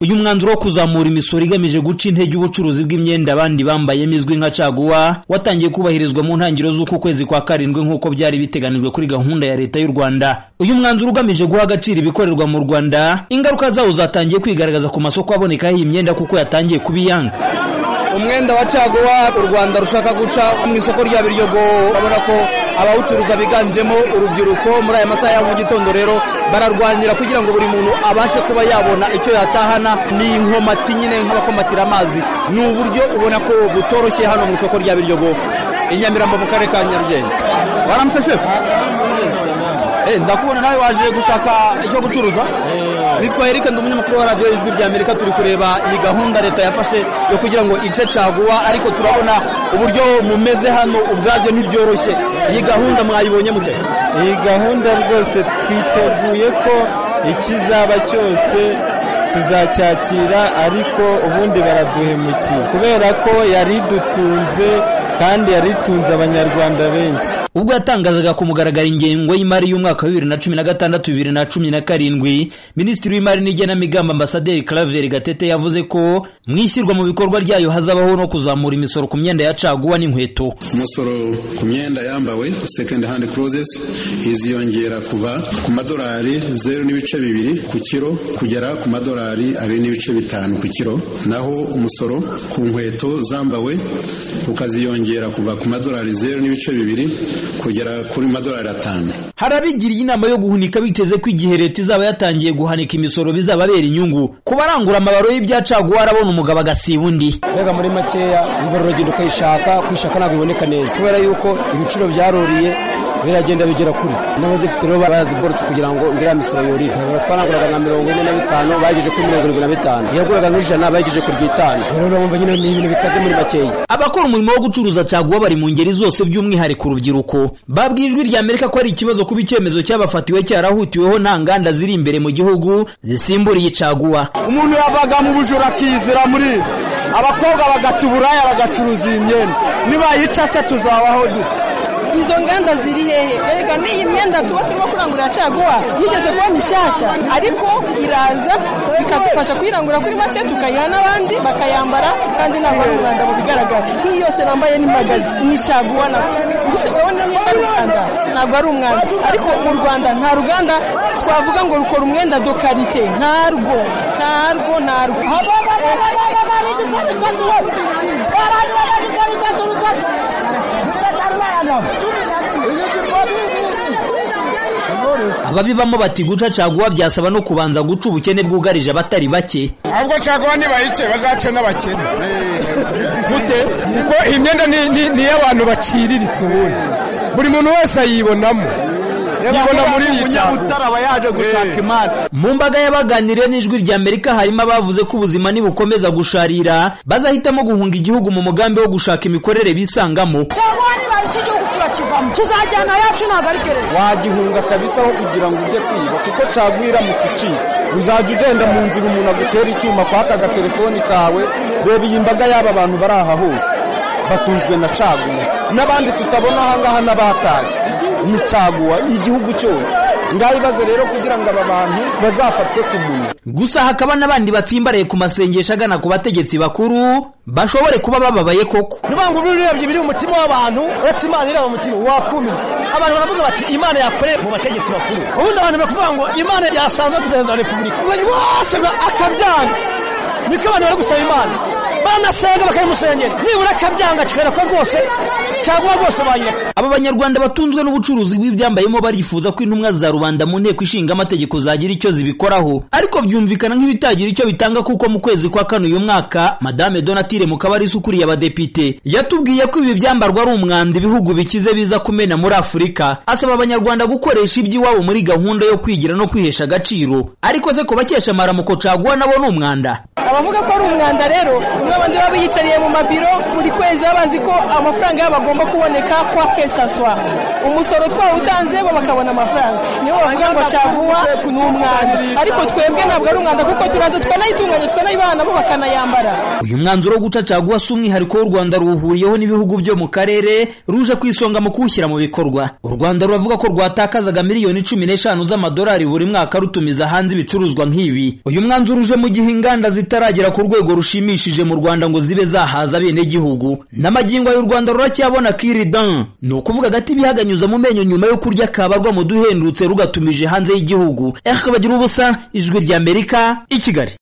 uyu mwanzuro wo kuzamura imisoro igamije guca intege ubucuruzi bw'imyenda abandi bambayemo izwi nka caguwa watangiye kubahirizwa mu ntangiriro z'uku kwezi kwa karindwi nk'uko byari biteganijwe kuri gahunda ya leta y'u rwanda uyu mwanzuro ugamije guha agaciro ibikorerwa mu rwanda ingaruka zawo zatangiye kwigaragaza ku masoko abonekaho iyi myenda kuko yatangiye kubiyanga umwenda wa caguwa u rwanda rushaka guca mu isoko rya biryogo urabona ko abawucuruza biganjemo urubyiruko muri aya masaha ya mu gitondo rero bararwanira kugira ngo buri muntu abashe kuba yabona icyo yatahana ni inkomati nyine nk'abakomatira amazi ni uburyo ubona ko butoroshye hano mu isoko rya biryogo i nyamirambo mu karere ka nyarugenge waramutse shefu ndakubona nawe waje gushaka icyo gucuruza nitwa Eric ndi umunyamakuru wa radiyo ijwi rya amerika turi kureba iyi gahunda leta yafashe yo kugira ngo ice caguwa ariko turabona uburyo mumeze hano ubwabyo ntibyoroshye iyi gahunda mwayibonye mute iyi gahunda rwose twiteguye ko ikizaba cyose tuzacyakira ariko ubundi baraduhemukiye kubera ko yari dutunze kandi yari itunze abanyarwanda benshi ubwo yatangazaga ku mugaragaro ingengo y'imari y'umwaka wa bibiri na cumi na gatandatu bibiri na cumi na karindwi minisitiri w'imari n'igenamigambi ambasaderi claver gatete yavuze ko mu ishyirwa mu bikorwa ryayo hazabaho no kuzamura imisoro ku myenda ya caguwa n'inkweto umusoro ku myenda yambawe second hand clothes iziyongera kuva ku madolari zeru n'ibice bibiri ku kiro kugera ku madolari abiri n'ibice bitanu ku kiro naho umusoro ku nkweto zambawe ukaziyongera kongera kuva ku madolari zeru n'ibice bibiri kugera kuri madolari atanu hari abigiriye inama yo guhunika biteze ko igihe leta izaba yatangiye guhanika imisoro bizababera inyungu ku barangura amabaro y'ibyacaguwa arabona umugabo agasiba undi mbega muri makeya imvura uragenda ukayishaka kwishaka ntabwo iboneka neza kubera yuko ibiciro byaruriye biragenda bigera kure n'abazifite rero baraziborotse kugira ngo iriya misoro yorire twaranguraga nka mirongo ine na bitanu bagejeje kuri mirongo irindwi na bitanu yaguraga nk'ijana bagejeje ku ry'itanu rero urumva nyine ni ibintu bikaze muri makeya abakora umurimo wo gucuruza gucuruza caguwa bari mu ngeri zose by'umwihariko urubyiruko babwiye ijwi rya amerika ko ari ikibazo kuba icyemezo cy'abafatiwe cyarahutiweho nta nganda ziri imbere mu gihugu zisimburiye caguwa umuntu yavaga mu bujura akizira muri abakobwa bagata uburaya bagacuruza iyi myenda nibayica se tuzabaho dute izo nganda ziri hehe rega n'iyi myenda tuba turimo kurangurira caguwa yigeze kuba mishyashya ariko iraza ikadufasha kuyirangura kuri make tukayiha n'abandi bakayambara kandi ntabwo ari umwanda mu bigaragara nk'iyi yose bambaye ni magazi ni caguwa gusa urabona imyenda ari umwanda ntabwo ari umwanda ariko mu rwanda nta ruganda twavuga ngo rukora umwenda do karite ntarwo ntarwo ntarwo ababibamo bati guca caguwa byasaba no kubanza guca ubukene bwugarije abatari bake ahubwo caguwa nibayice bazace n'abakene gute kuko iyi myenda ni iy'abantu baciriritse ubundi buri muntu wese ayibonamo mu mbaga y'abaganiriye n'ijwi rya amerika harimo abavuze ko ubuzima nibukomeza gusharira bazahitamo guhunga igihugu mu mugambi wo gushaka imikorere bisangamo tuzajyana yacu ntabwo ari gereza wagihunga kabisa aho kugira ngo ujye kwiba kuko caguwa iramutse icitse uzajya ugenda mu nzira umuntu agutera icyuma kwaka agatelefoni kawe reba iyi mbaga y'aba bantu bari aha hose batunzwe na caguwa n'abandi tutabona ahangaha n'abatashye ni caguwa igihugu cyose ngayibaze rero kugira ngo aba bantu bazafatwe ku munwa gusa hakaba n'abandi batsimbaraye ku masengesho agana ku bategetsi bakuru bashobore kuba bababaye koko niba ngo urebye biri mu mutima w'abantu uretse imana ireba mu mutima wakumi abantu baravuga bati imana yakoreye mu bategetsi bakuru ubundi abantu bakavuga ngo imana yasanze perezida wa repubulika wose akabyanga niko abantu bari gusaba imana banasenga bakayimusengera nibura akabyanga kikabera ko rwose cyangwa rwose bayireka aba banyarwanda batunzwe n'ubucuruzi bw'ibyambayemo barifuza ko intumwa za rubanda mu nteko ishinga amategeko zagira icyo zibikoraho ariko byumvikana nk'ibitagira icyo bitanga kuko mu kwezi kwa kane uyu mwaka madame donatire mukabarisa ukuriye abadepite yatubwiye ko ibi byambarwa ari umwanda ibihugu bikize biza kumena muri afurika asaba abanyarwanda gukoresha iby'iwabo muri gahunda yo kwigira no kwihesha agaciro ariko se ko bakesha amaramuko caguwa nabo ni umwanda abavuga ko ari umwanda rero n'abandi baba biyicariye mu mabiro buri kwezi babazi ko amafaranga y'abagore hagomba kuboneka kwa kesaswa umusoro twawutanze bo bakabona amafaranga nibo bavuga ngo caguwa ni umwanda ariko twebwe ntabwo ari umwanda kuko turaza twanayitunganya twanayibana bo bakanayambara uyu mwanzuro wo guca caguwa si umwihariko w'u rwanda ruwuhuriyeho n'ibihugu byo mu karere ruje ku isonga mu kuwushyira mu bikorwa u rwanda ruravuga ko rwatakazaga miliyoni cumi n'eshanu z'amadolari buri mwaka rutumiza hanze ibicuruzwa nk'ibi uyu mwanzuro uje mu gihe inganda zitaragera ku rwego rushimishije mu rwanda ngo zibe zahaza abenegihugu n'amagingo y'u rwanda ruracyabona kiridan ni ukuvuga agati bihaganyuza mu menyo nyuma yo kurya kabarwa mu duhendutse rugatumije hanze y'igihugu ehe bagira ubusa ijwi ry'amerika i kigali